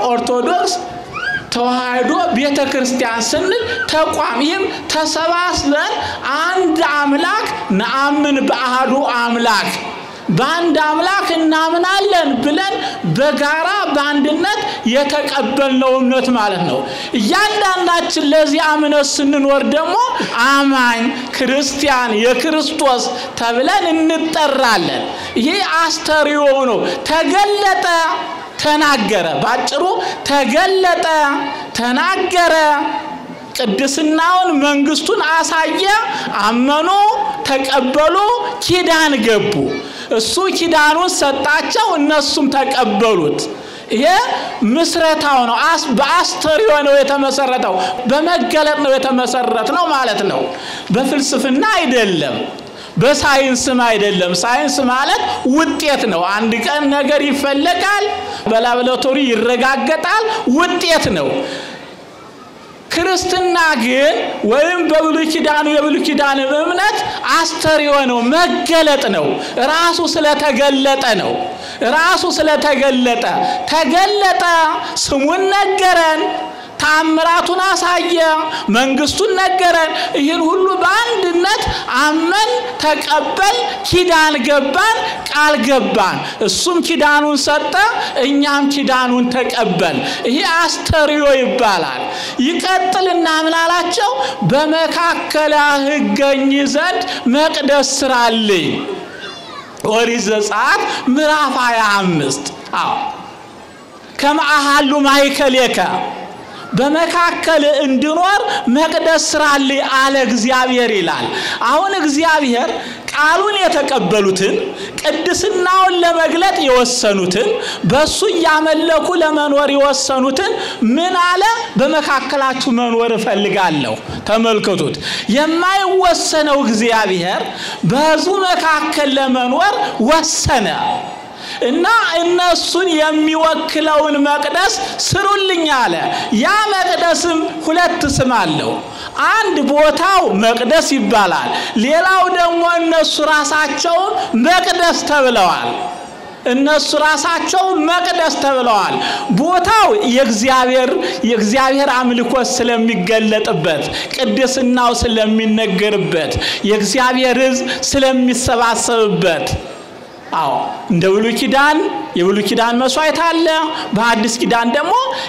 ኦርቶዶክስ ተዋህዶ ቤተ ክርስቲያን ስንል ተቋም ይህም ተሰባስበን አንድ አምላክ ነአምን በአሐዱ አምላክ በአንድ አምላክ እናምናለን ብለን በጋራ በአንድነት የተቀበልነው እምነት ማለት ነው። እያንዳንዳችን ለዚህ እምነት ስንኖር ደግሞ አማኝ ክርስቲያን የክርስቶስ ተብለን እንጠራለን። ይህ አስተርእዮ ነው። ተገለጠ ተናገረ። ባጭሩ ተገለጠ፣ ተናገረ፣ ቅድስናውን መንግስቱን አሳየ። አመኑ፣ ተቀበሉ፣ ኪዳን ገቡ። እሱ ኪዳኑን ሰጣቸው፣ እነሱም ተቀበሉት። ይሄ ምስረታው ነው። በአስተርእዮ ነው የተመሰረተው፣ በመገለጥ ነው የተመሰረት ነው ማለት ነው። በፍልስፍና አይደለም። በሳይንስም አይደለም። ሳይንስ ማለት ውጤት ነው። አንድ ቀን ነገር ይፈለጋል፣ በላብራቶሪ ይረጋገጣል፣ ውጤት ነው። ክርስትና ግን ወይም በብሉይ ኪዳኑ የብሉይ ኪዳን እምነት አስተርእዮ ነው፣ መገለጥ ነው። ራሱ ስለተገለጠ ነው። ራሱ ስለተገለጠ ተገለጠ፣ ስሙን ነገረን፣ ታምራቱን አሳየ፣ መንግስቱን ነገረን። ይህን ሁሉ በአንድነት አመን፣ ተቀበል፣ ኪዳን ገባን፣ ቃል ገባን። እሱም ኪዳኑን ሰጠ፣ እኛም ኪዳኑን ተቀበል። ይሄ አስተርእዮ ይባላል። ይቀጥልና ምን አላቸው? በመካከልህ እገኝ ዘንድ መቅደስ ስራልኝ። ኦሪት ዘጸአት ምዕራፍ 25 አዎ ከመአሃሉ ማእከሌከ በመካከል እንድኖር መቅደስ ስራልኝ አለ እግዚአብሔር ይላል። አሁን እግዚአብሔር ቃሉን የተቀበሉትን ቅድስናውን ለመግለጥ የወሰኑትን በሱ እያመለኩ ለመኖር የወሰኑትን ምን አለ? በመካከላችሁ መኖር እፈልጋለሁ። ተመልከቱት። የማይወሰነው እግዚአብሔር በሕዝቡ መካከል ለመኖር ወሰነ። እና እነሱን የሚወክለውን መቅደስ ስሩልኝ አለ። ያ መቅደስም ሁለት ስም አለው። አንድ ቦታው መቅደስ ይባላል። ሌላው ደግሞ እነሱ ራሳቸው መቅደስ ተብለዋል። እነሱ ራሳቸው መቅደስ ተብለዋል። ቦታው የእግዚአብሔር የእግዚአብሔር አምልኮት ስለሚገለጥበት፣ ቅድስናው ስለሚነገርበት፣ የእግዚአብሔር ሕዝብ ስለሚሰባሰብበት አዎ እንደ ብሉይ ኪዳን የብሉይ ኪዳን መስዋዕት አለ። በአዲስ ኪዳን ደግሞ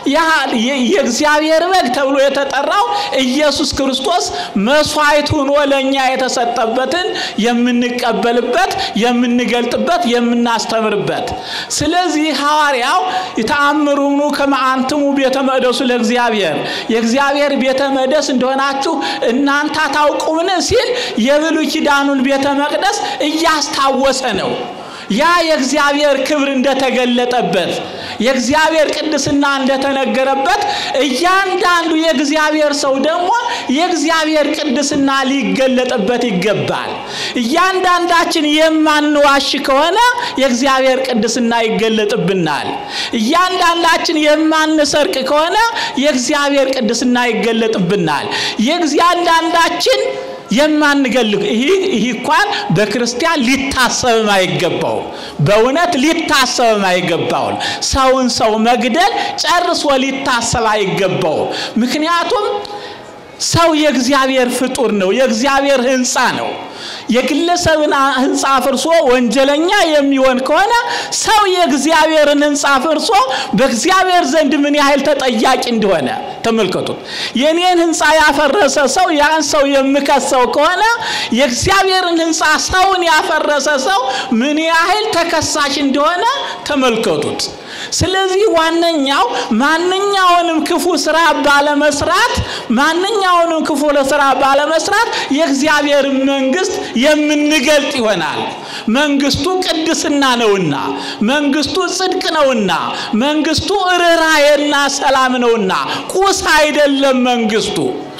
የእግዚአብሔር በግ ተብሎ የተጠራው ኢየሱስ ክርስቶስ መስዋዕት ሆኖ ለእኛ የተሰጠበትን የምንቀበልበት፣ የምንገልጥበት፣ የምናስተምርበት። ስለዚህ ሐዋርያው የተአምሩኑ ከመአንትሙ ቤተ መቅደሱ ለእግዚአብሔር የእግዚአብሔር ቤተ መቅደስ እንደሆናችሁ እናንተ ታውቁምን ሲል የብሉይ ኪዳኑን ቤተ መቅደስ እያስታወሰ ነው። ያ የእግዚአብሔር ክብር እንደተገለጠበት የእግዚአብሔር ቅድስና እንደተነገረበት እያንዳንዱ የእግዚአብሔር ሰው ደግሞ የእግዚአብሔር ቅድስና ሊገለጥበት ይገባል። እያንዳንዳችን የማንዋሽ ከሆነ የእግዚአብሔር ቅድስና ይገለጥብናል። እያንዳንዳችን የማንሰርቅ ከሆነ የእግዚአብሔር ቅድስና ይገለጥብናል። የእያንዳንዳችን የማንገል ይህ እንኳን በክርስቲያን ሊታሰብም አይገባው። በእውነት ሊታሰብም አይገባው። ሰውን ሰው መግደል ጨርሶ ሊታሰብ አይገባው። ምክንያቱም ሰው የእግዚአብሔር ፍጡር ነው፣ የእግዚአብሔር ሕንፃ ነው። የግለሰብን ሕንፃ ፍርሶ ወንጀለኛ የሚሆን ከሆነ ሰው የእግዚአብሔርን ሕንፃ ፍርሶ በእግዚአብሔር ዘንድ ምን ያህል ተጠያቂ እንደሆነ ተመልከቱት። የኔን ሕንፃ ያፈረሰ ሰው ያን ሰው የምከሰው ከሆነ የእግዚአብሔርን ሕንፃ ሰውን ያፈረሰ ሰው ምን ያህል ተከሳሽ እንደሆነ ተመልከቱት። ስለዚህ ዋነኛው ማንኛውንም ክፉ ስራ ባለመስራት ማንኛውንም ክፉ ስራ ባለመስራት የእግዚአብሔር መንግስት የምንገልጥ ይሆናል። መንግስቱ ቅድስና ነውና፣ መንግስቱ ጽድቅ ነውና፣ መንግስቱ ርኅራኄና ሰላም ነውና ቁስ አይደለም መንግስቱ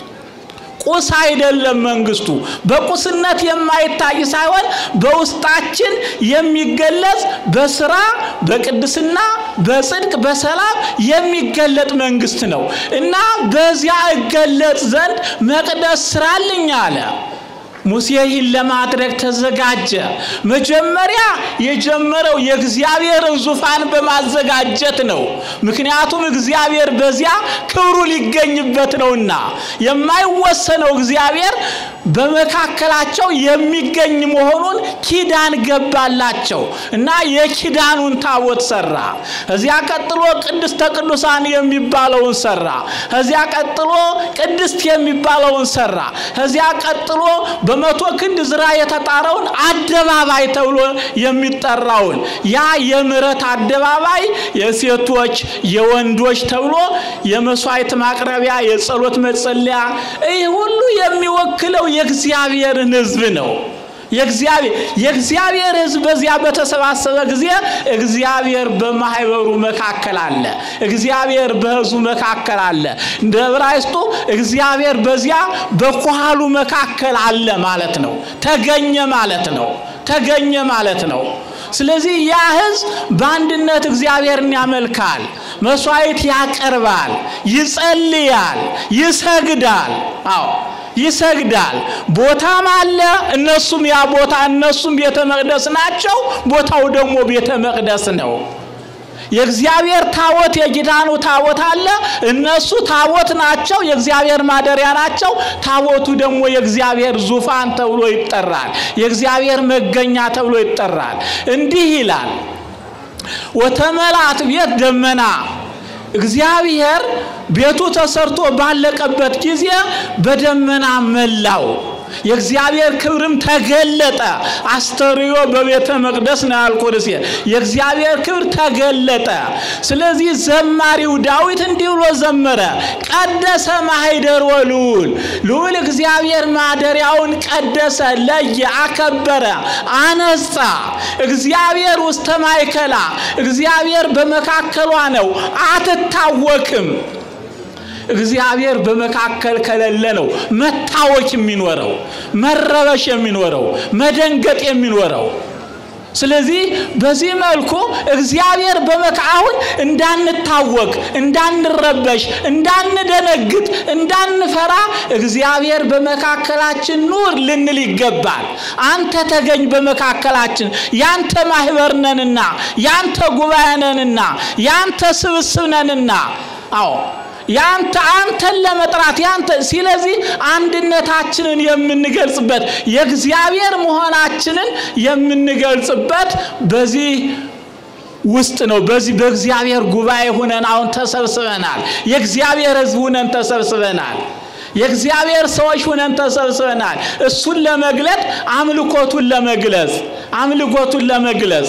ቁስ አይደለም መንግስቱ። በቁስነት የማይታይ ሳይሆን በውስጣችን የሚገለጽ በስራ በቅድስና በጽድቅ በሰላም የሚገለጥ መንግስት ነው እና በዚያ እገለጽ ዘንድ መቅደስ ስራልኝ አለ። ሙሴ ይህን ለማድረግ ተዘጋጀ። መጀመሪያ የጀመረው የእግዚአብሔርን ዙፋን በማዘጋጀት ነው። ምክንያቱም እግዚአብሔር በዚያ ክብሩ ሊገኝበት ነውና የማይወሰነው እግዚአብሔር በመካከላቸው የሚገኝ መሆኑን ኪዳን ገባላቸው እና የኪዳኑን ታቦት ሰራ። እዚያ ቀጥሎ ቅድስተ ቅዱሳን የሚባለውን ሰራ። እዚያ ቀጥሎ ቅድስት የሚባለውን ሰራ። እዚያ ቀጥሎ በመቶ ክንድ ዝራ የተጣረውን አደባባይ ተብሎ የሚጠራውን ያ የምሕረት አደባባይ የሴቶች የወንዶች ተብሎ የመስዋዕት ማቅረቢያ የጸሎት መጸለያ ይህ ሁሉ የሚወክለው የእግዚአብሔርን ሕዝብ ነው። የእግዚአብሔር ሕዝብ በዚያ በተሰባሰበ ጊዜ እግዚአብሔር በማህበሩ መካከል አለ። እግዚአብሔር በሕዝቡ መካከል አለ። እንደ ዕብራይስጡ እግዚአብሔር በዚያ በኳሉ መካከል አለ ማለት ነው። ተገኘ ማለት ነው። ተገኘ ማለት ነው። ስለዚህ ያ ሕዝብ በአንድነት እግዚአብሔርን ያመልካል፣ መስዋዕት ያቀርባል፣ ይጸልያል፣ ይሰግዳል። አዎ ይሰግዳል። ቦታም አለ። እነሱም ያ ቦታ እነሱም ቤተ መቅደስ ናቸው። ቦታው ደግሞ ቤተ መቅደስ ነው። የእግዚአብሔር ታቦት የኪዳኑ ታቦት አለ። እነሱ ታቦት ናቸው፣ የእግዚአብሔር ማደሪያ ናቸው። ታቦቱ ደግሞ የእግዚአብሔር ዙፋን ተብሎ ይጠራል። የእግዚአብሔር መገኛ ተብሎ ይጠራል። እንዲህ ይላል ወተመላት ቤት ደመና እግዚአብሔር ቤቱ ተሰርቶ ባለቀበት ጊዜ በደመና መላው። የእግዚአብሔር ክብርም ተገለጠ። አስተርዮ በቤተ መቅደስ ነው ያልኩት። የእግዚአብሔር ክብር ተገለጠ። ስለዚህ ዘማሪው ዳዊት እንዲህ ብሎ ዘመረ፣ ቀደሰ ማኅደሮ ልዑል። ልዑል እግዚአብሔር ማደሪያውን ቀደሰ፣ ለየ፣ አከበረ፣ አነጻ። እግዚአብሔር ውስተ ማእከላ፣ እግዚአብሔር በመካከሏ ነው፣ አትታወክም። እግዚአብሔር በመካከል ከሌለ ነው መታወክ የሚኖረው፣ መረበሽ የሚኖረው፣ መደንገጥ የሚኖረው። ስለዚህ በዚህ መልኩ እግዚአብሔር በመካ አሁን እንዳንታወቅ፣ እንዳንረበሽ፣ እንዳንደነግጥ፣ እንዳንፈራ እግዚአብሔር በመካከላችን ኑር ልንል ይገባል። አንተ ተገኝ በመካከላችን፣ ያንተ ማህበር ነንና፣ ያንተ ጉባኤ ነንና፣ ያንተ ስብስብ ነንና። አዎ ያንተ አንተን ለመጥራት ያንተ ስለዚህ አንድነታችንን የምንገልጽበት የእግዚአብሔር መሆናችንን የምንገልጽበት በዚህ ውስጥ ነው። በዚህ በእግዚአብሔር ጉባኤ ሁነን አሁን ተሰብስበናል። የእግዚአብሔር ሕዝብ ሁነን ተሰብስበናል። የእግዚአብሔር ሰዎች ሁነን ተሰብስበናል። እሱን ለመግለጥ አምልኮቱን ለመግለጽ አምልኮቱን ለመግለጽ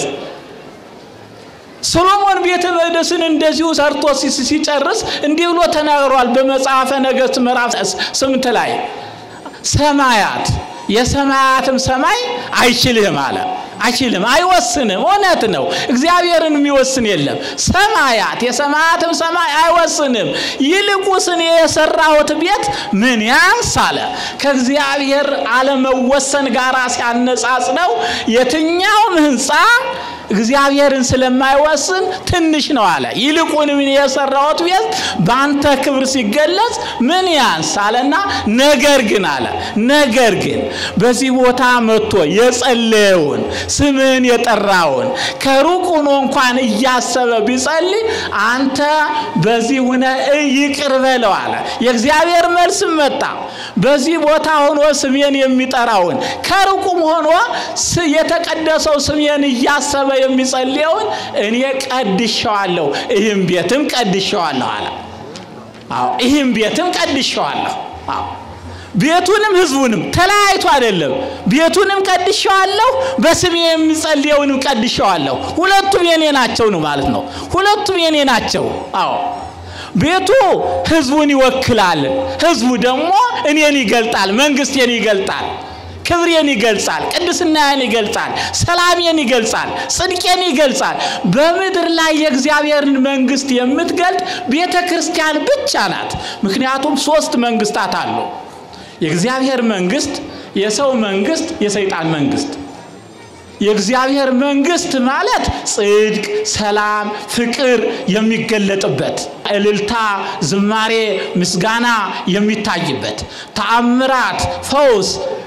ሰሎሞን ቤተ መቅደስን እንደዚሁ ሰርቶ ሲጨርስ እንዲህ ብሎ ተናግሯል። በመጽሐፈ ነገሥት ምዕራፍ ስምንት ላይ ሰማያት የሰማያትም ሰማይ አይችልህም አለ። አይችልም፣ አይወስንም። እውነት ነው። እግዚአብሔርን የሚወስን የለም። ሰማያት የሰማያትም ሰማይ አይወስንም። ይልቁንስ እኔ የሰራሁት ቤት ምን ያንስ አለ። ከእግዚአብሔር አለመወሰን ጋር ሲያነጻጽነው የትኛውም ሕንፃ እግዚአብሔርን ስለማይወስን ትንሽ ነው አለ። ይልቁንም እኔ የሰራሁት ቤት በአንተ ክብር ሲገለጽ ምን ያንስ አለና፣ ነገር ግን አለ ነገር ግን በዚህ ቦታ መጥቶ የጸለየውን ስምን የጠራውን ከሩቅ ሆኖ እንኳን እያሰበ ቢጸልይ አንተ በዚህ ሁነ ይቅር በለው አለ። የእግዚአብሔር መልስም መጣ። በዚህ ቦታ ሆኖ ስሜን የሚጠራውን ከሩቁም ሆኖ የተቀደሰው ስሜን እያሰበ የሚጸልየውን እኔ ቀድሸዋለሁ፣ ይህም ቤትም ቀድሸዋለሁ አለ። አዎ ይህም ቤትም ቀድሸዋለሁ። አዎ ቤቱንም ህዝቡንም ተለያይቶ አይደለም። ቤቱንም ቀድሸዋለሁ፣ በስሜ የሚጸልየውንም ቀድሸዋለሁ። ሁለቱም የኔ ናቸው ነው ማለት ነው። ሁለቱም የኔ ናቸው። አዎ ቤቱ ህዝቡን ይወክላል። ህዝቡ ደግሞ እኔን ይገልጣል፣ መንግስቴን ይገልጣል፣ ክብሬን ይገልጻል፣ ቅድስናዬን ይገልጻል፣ ሰላሜን ይገልጻል፣ ጽድቄን ይገልጻል። በምድር ላይ የእግዚአብሔርን መንግስት የምትገልጥ ቤተ ክርስቲያን ብቻ ናት። ምክንያቱም ሶስት መንግስታት አሉ። የእግዚአብሔር መንግስት፣ የሰው መንግስት፣ የሰይጣን መንግስት። የእግዚአብሔር መንግስት ማለት ጽድቅ፣ ሰላም፣ ፍቅር የሚገለጥበት እልልታ፣ ዝማሬ፣ ምስጋና የሚታይበት ተአምራት፣ ፈውስ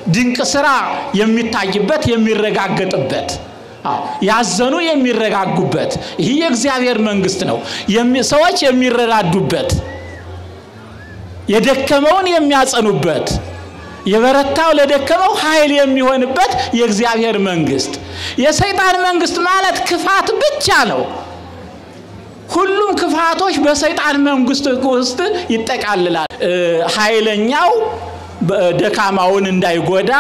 ድንቅ ስራ የሚታይበት የሚረጋገጥበት ያዘኑ የሚረጋጉበት ይህ የእግዚአብሔር መንግስት ነው። ሰዎች የሚረዳዱበት፣ የደከመውን የሚያጸኑበት፣ የበረታው ለደከመው ኃይል የሚሆንበት የእግዚአብሔር መንግስት። የሰይጣን መንግስት ማለት ክፋት ብቻ ነው። ሁሉም ክፋቶች በሰይጣን መንግስት ውስጥ ይጠቃልላል። ኃይለኛው ደካማውን እንዳይጎዳ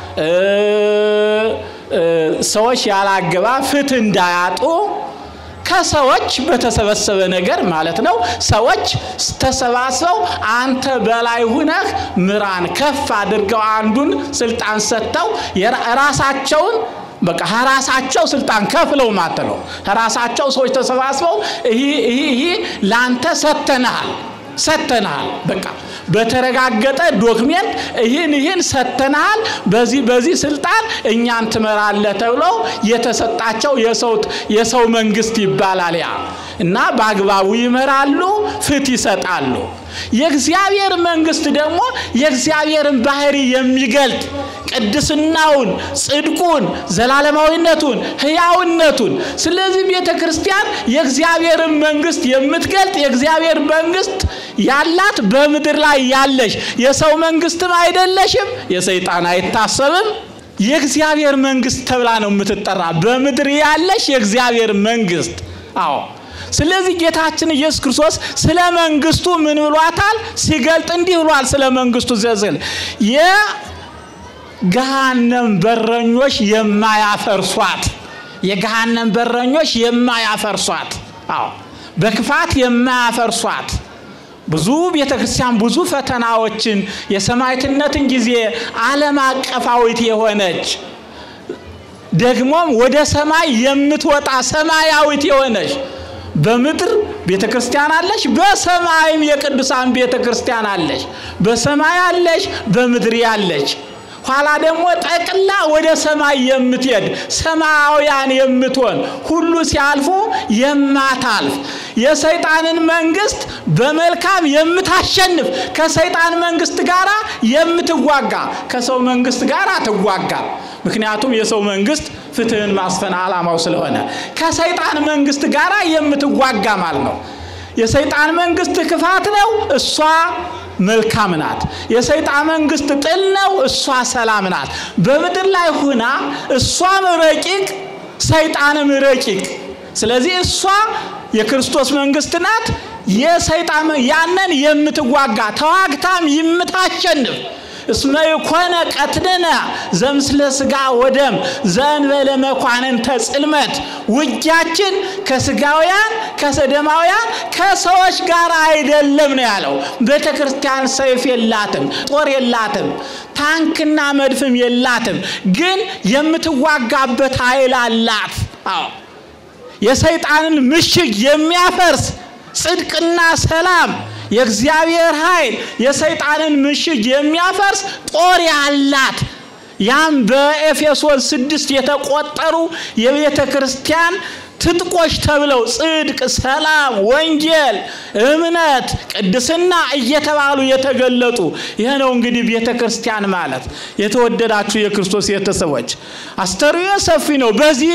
ሰዎች ያላገባ ፍትህ እንዳያጡ ከሰዎች በተሰበሰበ ነገር ማለት ነው። ሰዎች ተሰባስበው አንተ በላይ ሁነህ ምራን ከፍ አድርገው አንዱን ስልጣን ሰጥተው ራሳቸውን በቃ ራሳቸው ስልጣን ከፍለው ማለት ነው። ራሳቸው ሰዎች ተሰባስበው ይህ ለአንተ ሰጥተንሃል ሰጥተንሃል በቃ በተረጋገጠ ዶክሜንት ይህን ይህን ሰጥተንሃል፣ በዚህ በዚህ ስልጣን እኛን ትመራለህ ተብሎ የተሰጣቸው የሰው መንግስት ይባላል ያ እና በአግባቡ ይመራሉ፣ ፍትህ ይሰጣሉ። የእግዚአብሔር መንግስት ደግሞ የእግዚአብሔርን ባህሪ የሚገልጥ ቅድስናውን፣ ጽድቁን፣ ዘላለማዊነቱን፣ ህያውነቱን። ስለዚህ ቤተ ክርስቲያን የእግዚአብሔርን መንግስት የምትገልጥ የእግዚአብሔር መንግስት ያላት በምድር ላይ ያለሽ የሰው መንግስትም አይደለሽም፣ የሰይጣን አይታሰብም። የእግዚአብሔር መንግስት ተብላ ነው የምትጠራ፣ በምድር ያለሽ የእግዚአብሔር መንግስት። አዎ ስለዚህ ጌታችን ኢየሱስ ክርስቶስ ስለ መንግስቱ ምን ብሏታል? ሲገልጥ እንዲህ ብሏል። ስለ መንግስቱ ዘዝል የገሃነም በረኞች የማያፈርሷት የገሃነም በረኞች የማያፈርሷት፣ አዎ በክፋት የማያፈርሷት ብዙ ቤተ ክርስቲያን ብዙ ፈተናዎችን የሰማዕትነትን ጊዜ ዓለም አቀፋዊት የሆነች ደግሞም ወደ ሰማይ የምትወጣ ሰማያዊት የሆነች በምድር ቤተ ክርስቲያን አለች፣ በሰማይም የቅዱሳን ቤተ ክርስቲያን አለች። በሰማይ አለች፣ በምድር ያለች ኋላ ደግሞ ጠቅላ ወደ ሰማይ የምትሄድ ሰማያውያን የምትሆን ሁሉ ሲያልፉ የማታልፍ የሰይጣንን መንግስት በመልካም የምታሸንፍ ከሰይጣን መንግስት ጋር የምትዋጋ ከሰው መንግስት ጋር ትዋጋ። ምክንያቱም የሰው መንግስት ፍትህን ማስፈን ዓላማው ስለሆነ ከሰይጣን መንግስት ጋር የምትዋጋ ማለት ነው። የሰይጣን መንግስት ክፋት ነው፣ እሷ መልካም ናት። የሰይጣን መንግስት ጥል ነው፣ እሷ ሰላም ናት። በምድር ላይ ሁና እሷም ረቂቅ ሰይጣንም ረቂቅ። ስለዚህ እሷ የክርስቶስ መንግስት ናት። የሰይጣን ያንን የምትዋጋ ተዋግታም የምታሸንፍ እስመ ይኮነ ቀትልነ ዘምስለ ስጋ ወደም ዘእንበለ መኳንንተ ጽልመት። ውጊያችን ከስጋውያን ከሰደማውያን ከሰዎች ጋር አይደለም ነው ያለው። ቤተ ክርስቲያን ሰይፍ የላትም፣ ጦር የላትም፣ ታንክና መድፍም የላትም። ግን የምትዋጋበት ኃይል አላት። አዎ የሰይጣንን ምሽግ የሚያፈርስ ጽድቅና ሰላም የእግዚአብሔር ኃይል የሰይጣንን ምሽግ የሚያፈርስ ጦር ያላት ያም በኤፌሶን ስድስት የተቆጠሩ የቤተ ክርስቲያን ትጥቆች ተብለው ጽድቅ፣ ሰላም፣ ወንጌል፣ እምነት፣ ቅድስና እየተባሉ የተገለጡ ይህ ነው እንግዲህ ቤተ ክርስቲያን ማለት። የተወደዳችሁ የክርስቶስ ቤተሰቦች አስተርእዮ ሰፊ ነው። በዚህ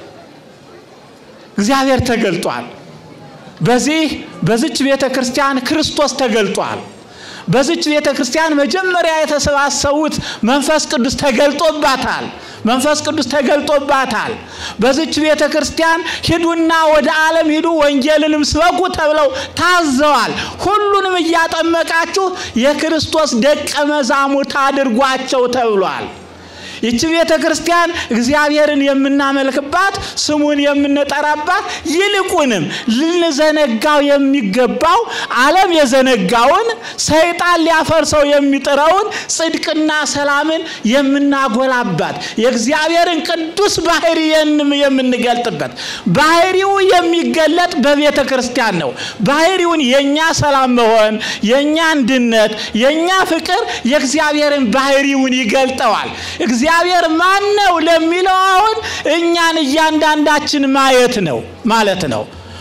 እግዚአብሔር ተገልጧል። በዚህ በዚች ቤተ ክርስቲያን ክርስቶስ ተገልጧል። በዚች ቤተ ክርስቲያን መጀመሪያ የተሰባሰቡት መንፈስ ቅዱስ ተገልጦባታል። መንፈስ ቅዱስ ተገልጦባታል። በዚች ቤተ ክርስቲያን ሂዱና ወደ ዓለም ሂዱ ወንጌልንም ስበኩ ተብለው ታዘዋል። ሁሉንም እያጠመቃችሁ የክርስቶስ ደቀ መዛሙርት አድርጓቸው ተብሏል። ይቺ ቤተ ክርስቲያን እግዚአብሔርን የምናመልክባት ስሙን የምንጠራባት ይልቁንም ልንዘነጋው የሚገባው ዓለም የዘነጋውን ሰይጣን ሊያፈርሰው የሚጥረውን ጽድቅና ሰላምን የምናጎላባት የእግዚአብሔርን ቅዱስ ባህሪ የምንገልጥበት ባህሪው የሚገለጥ በቤተ ክርስቲያን ነው። ባህሪውን የእኛ ሰላም መሆን፣ የእኛ አንድነት፣ የእኛ ፍቅር የእግዚአብሔርን ባህሪውን ይገልጠዋል። እግዚአብሔር ማን ነው ለሚለው አሁን እኛን እያንዳንዳችን ማየት ነው ማለት ነው።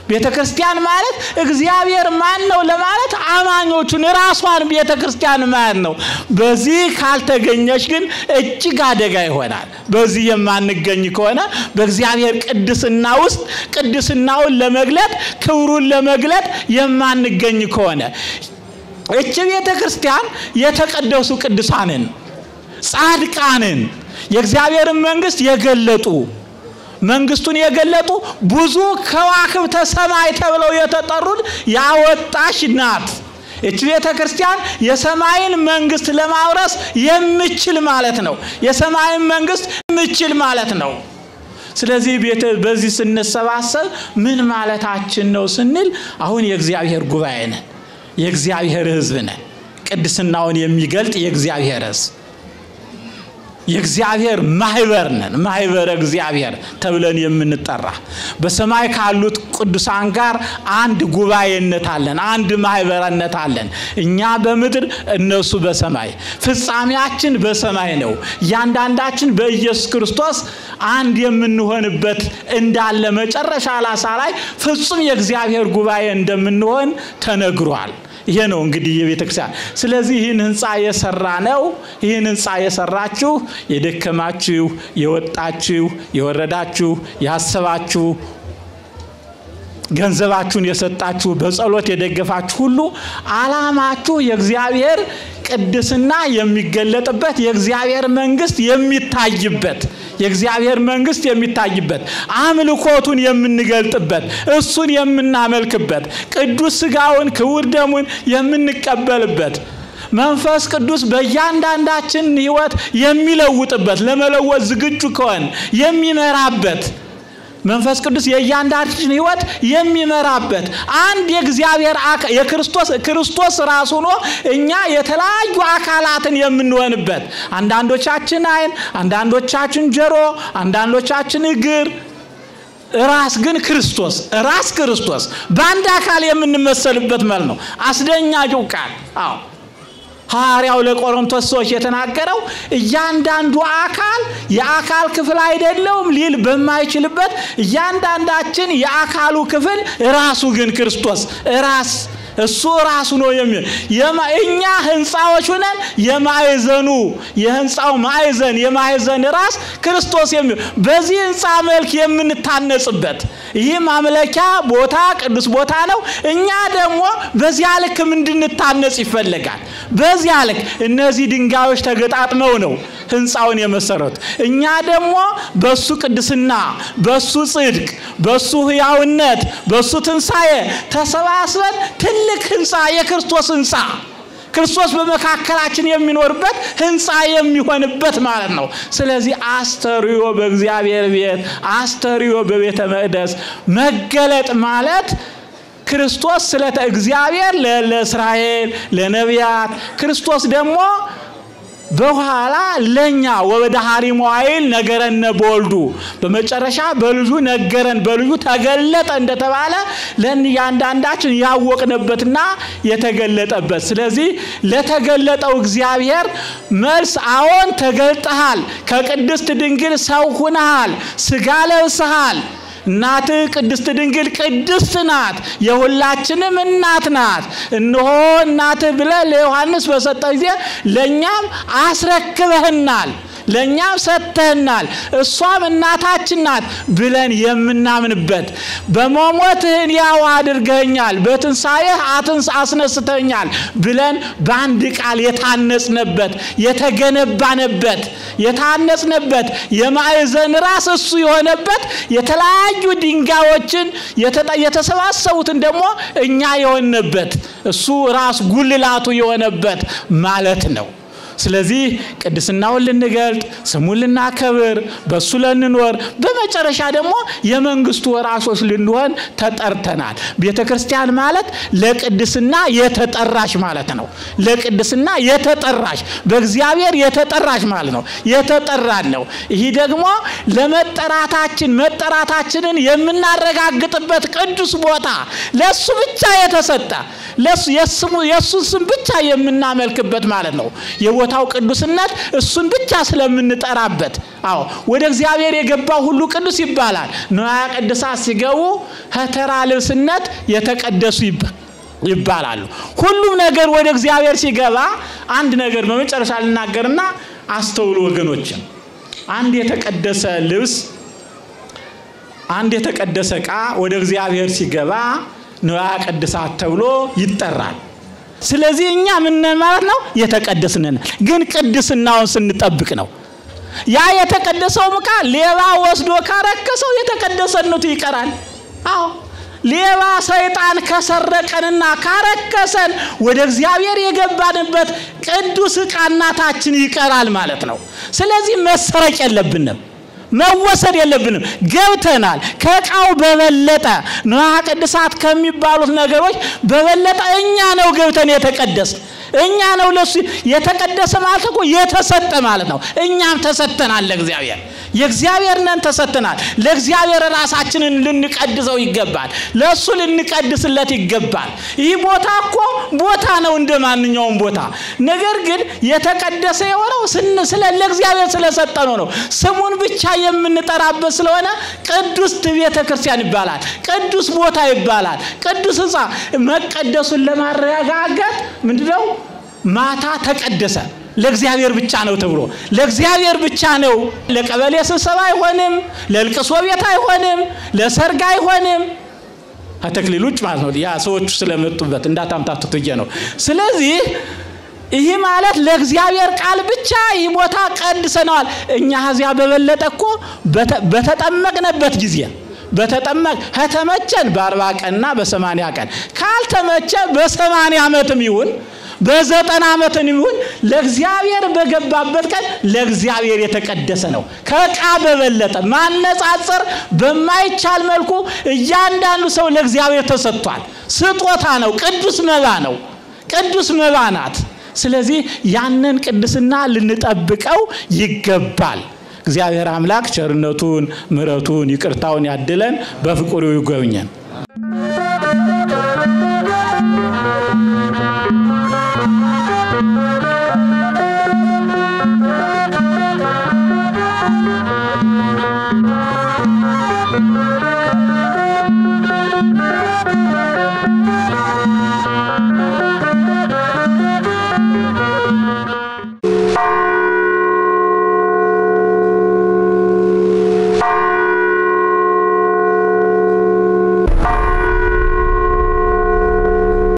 ቤተ ክርስቲያን ማለት እግዚአብሔር ማን ነው ለማለት አማኞቹን ራሷን ቤተ ክርስቲያን ማን ነው። በዚህ ካልተገኘች ግን እጅግ አደጋ ይሆናል። በዚህ የማንገኝ ከሆነ በእግዚአብሔር ቅድስና ውስጥ ቅድስናውን ለመግለጥ ክብሩን ለመግለጥ የማንገኝ ከሆነ እች ቤተ ክርስቲያን የተቀደሱ ቅዱሳንን ጻድቃንን የእግዚአብሔርን መንግስት የገለጡ መንግስቱን የገለጡ ብዙ ከዋክብተ ሰማይ ተብለው የተጠሩት ያወጣች ናት። እች ቤተ ክርስቲያን የሰማይን መንግስት ለማውረስ የምችል ማለት ነው። የሰማይን መንግስት የምችል ማለት ነው። ስለዚህ ቤተ በዚህ ስንሰባሰብ ምን ማለታችን ነው ስንል አሁን የእግዚአብሔር ጉባኤ ነን፣ የእግዚአብሔር ሕዝብ ነን። ቅድስናውን የሚገልጥ የእግዚአብሔር ሕዝብ የእግዚአብሔር ማህበር ነን። ማህበረ እግዚአብሔር ተብለን የምንጠራ በሰማይ ካሉት ቅዱሳን ጋር አንድ ጉባኤነት አለን፣ አንድ ማህበረነት አለን። እኛ በምድር እነሱ በሰማይ ፍጻሜያችን በሰማይ ነው። እያንዳንዳችን በኢየሱስ ክርስቶስ አንድ የምንሆንበት እንዳለ መጨረሻ ላሳ ላይ ፍጹም የእግዚአብሔር ጉባኤ እንደምንሆን ተነግሯል። ይሄ ነው እንግዲህ የቤተ ክርስቲያን። ስለዚህ ይህን ህንፃ የሰራ ነው። ይህን ህንፃ የሰራችሁ የደከማችሁ፣ የወጣችሁ፣ የወረዳችሁ፣ ያሰባችሁ ገንዘባችሁን የሰጣችሁ በጸሎት የደገፋችሁ ሁሉ አላማችሁ የእግዚአብሔር ቅድስና የሚገለጥበት የእግዚአብሔር መንግስት የሚታይበት የእግዚአብሔር መንግስት የሚታይበት አምልኮቱን የምንገልጥበት እሱን የምናመልክበት ቅዱስ ስጋውን ክቡር ደሙን የምንቀበልበት መንፈስ ቅዱስ በእያንዳንዳችን ህይወት የሚለውጥበት ለመለወጥ ዝግጁ ከሆን የሚመራበት መንፈስ ቅዱስ የእያንዳንዳችን ህይወት የሚመራበት አንድ የእግዚአብሔር የክርስቶስ ክርስቶስ ራሱ ሆኖ እኛ የተለያዩ አካላትን የምንሆንበት አንዳንዶቻችን አይን፣ አንዳንዶቻችን ጆሮ፣ አንዳንዶቻችን እግር ራስ ግን ክርስቶስ ራስ ክርስቶስ በአንድ አካል የምንመሰልበት መልክ ነው። አስደኛቂው ቃል አዎ ሐዋርያው ለቆሮንቶስ ሰዎች የተናገረው እያንዳንዱ አካል የአካል ክፍል አይደለውም ሊል በማይችልበት እያንዳንዳችን የአካሉ ክፍል ራሱ ግን ክርስቶስ ራስ እሱ ራሱ ነው የሚል እኛ ህንፃዎች ሆነን የማዕዘኑ የህንፃው ማዕዘን የማዕዘን ራስ ክርስቶስ የሚል በዚህ ህንፃ መልክ የምንታነጽበት ይህ ማምለኪያ ቦታ ቅዱስ ቦታ ነው። እኛ ደግሞ በዚያ ልክ እንድንታነጽ ይፈለጋል። በዚያ ልክ እነዚህ ድንጋዮች ተገጣጥመው ነው ህንፃውን የመሰረቱ። እኛ ደግሞ በሱ ቅድስና፣ በሱ ጽድቅ፣ በሱ ህያውነት፣ በሱ ትንሣኤ ተሰባስበን ትልቅ ህንፃ የክርስቶስ ህንፃ ክርስቶስ በመካከላችን የሚኖርበት ህንፃ የሚሆንበት ማለት ነው። ስለዚህ አስተርዮ በእግዚአብሔር ቤት አስተርዮ በቤተ መቅደስ መገለጥ ማለት ክርስቶስ ስለ እግዚአብሔር ለእስራኤል ለነቢያት ክርስቶስ ደግሞ በኋላ ለኛ ወበዳሃሪ መዋይል ነገረነ በወልዱ በመጨረሻ በልጁ ነገረን በልጁ ተገለጠ እንደተባለ ለእያንዳንዳችን ያወቅንበትና የተገለጠበት። ስለዚህ ለተገለጠው እግዚአብሔር መልስ አዎን ተገልጠሃል፣ ከቅድስት ድንግል ሰው ሁነሃል፣ ስጋ ለብሰሃል። እናትህ ቅድስት ድንግል ቅድስት ናት፣ የሁላችንም እናት ናት። እነሆ እናትህ ብለህ ለዮሐንስ በሰጠ ጊዜ ለእኛም አስረክበህናል፣ ለእኛም ሰጥተህናል። እሷም እናታችን ናት ብለን የምናምንበት በመሞትህን ያው አድርገኛል፣ በትንሣኤህ አትንስ አስነስተኛል ብለን በአንድ ቃል የታነጽንበት የተገነባንበት የታነጽንበት የማዕዘን ራስ እሱ የሆነበት የተለያዩ ድንጋዮችን የተሰባሰቡትን ደግሞ እኛ የሆነበት እሱ ራስ ጉልላቱ የሆነበት ማለት ነው። ስለዚህ ቅድስናውን ልንገልጥ ስሙን ልናከብር በእሱ ልንኖር በመጨረሻ ደግሞ የመንግስቱ ወራሾች ልንሆን ተጠርተናል። ቤተ ክርስቲያን ማለት ለቅድስና የተጠራሽ ማለት ነው። ለቅድስና የተጠራሽ በእግዚአብሔር የተጠራሽ ማለት ነው። የተጠራን ነው። ይህ ደግሞ ለመጠራታችን መጠራታችንን የምናረጋግጥበት ቅዱስ ቦታ ለእሱ ብቻ የተሰጠ የእሱን ስም ብቻ የምናመልክበት ማለት ነው። የቦታ የቦታው ቅዱስነት እሱን ብቻ ስለምንጠራበት። አዎ ወደ እግዚአብሔር የገባው ሁሉ ቅዱስ ይባላል። ንዋየ ቅድሳት ሲገቡ ከተራ ልብስነት የተቀደሱ ይባላሉ። ሁሉም ነገር ወደ እግዚአብሔር ሲገባ አንድ ነገር በመጨረሻ ልናገርና አስተውሉ ወገኖችን። አንድ የተቀደሰ ልብስ አንድ የተቀደሰ ዕቃ ወደ እግዚአብሔር ሲገባ ንዋየ ቅድሳት ተብሎ ይጠራል። ስለዚህ እኛ ምን ማለት ነው? የተቀደስንን ግን ቅድስናውን ስንጠብቅ ነው። ያ የተቀደሰው ዕቃ ሌባ ወስዶ ካረከሰው የተቀደሰነቱ ይቀራል። አዎ ሌባ ሰይጣን ከሰረቀንና ካረከሰን ወደ እግዚአብሔር የገባንበት ቅዱስ ዕቃናታችን ይቀራል ማለት ነው። ስለዚህ መሰረቅ የለብንም መወሰድ የለብንም። ገብተናል። ከዕቃው በበለጠ ንዋየ ቅድሳት ከሚባሉት ነገሮች በበለጠ እኛ ነው ገብተን የተቀደስ እኛ ነው ለሱ የተቀደሰ ማለት እኮ የተሰጠ ማለት ነው። እኛም ተሰጥተናል ለእግዚአብሔር የእግዚአብሔር ነን ተሰጥተናል። ለእግዚአብሔር ራሳችንን ልንቀድሰው ይገባል። ለእሱ ልንቀድስለት ይገባል። ይህ ቦታ እኮ ቦታ ነው እንደ ማንኛውም ቦታ። ነገር ግን የተቀደሰ የሆነው ስለ ለእግዚአብሔር ስለሰጠነው ነው። ስሙን ብቻ የምንጠራበት ስለሆነ ቅዱስ ቤተ ክርስቲያን ይባላል። ቅዱስ ቦታ ይባላል። ቅዱስ ሕንፃ መቀደሱን ለማረጋገጥ ምንድነው? ማታ ተቀደሰ ለእግዚአብሔር ብቻ ነው ተብሎ ለእግዚአብሔር ብቻ ነው። ለቀበሌ ስብሰባ አይሆንም፣ ለልቅሶ ቤት አይሆንም፣ ለሰርግ አይሆንም። ከተክሊል ውጭ ማለት ነው። ያ ሰዎቹ ስለመጡበት እንዳታምታቱት ብዬ ነው። ስለዚህ ይህ ማለት ለእግዚአብሔር ቃል ብቻ ይህ ቦታ ቀድሰነዋል። እኛ ከዚያ በበለጠ እኮ በተጠመቅንበት ጊዜ በተጠመቅ ከተመቸን በአርባ ቀንና በሰማንያ ቀን ካልተመቸ በሰማንያ ዓመትም ይሁን በዘጠና ዓመትም ይሁን ለእግዚአብሔር በገባበት ቀን ለእግዚአብሔር የተቀደሰ ነው። ከዕቃ በበለጠ ማነጻጸር በማይቻል መልኩ እያንዳንዱ ሰው ለእግዚአብሔር ተሰጥቷል። ስጦታ ነው። ቅዱስ መባ ነው። ቅዱስ መባ ናት። ስለዚህ ያንን ቅድስና ልንጠብቀው ይገባል። እግዚአብሔር አምላክ ቸርነቱን፣ ምሕረቱን፣ ይቅርታውን ያድለን፣ በፍቅሩ ይጎብኘን።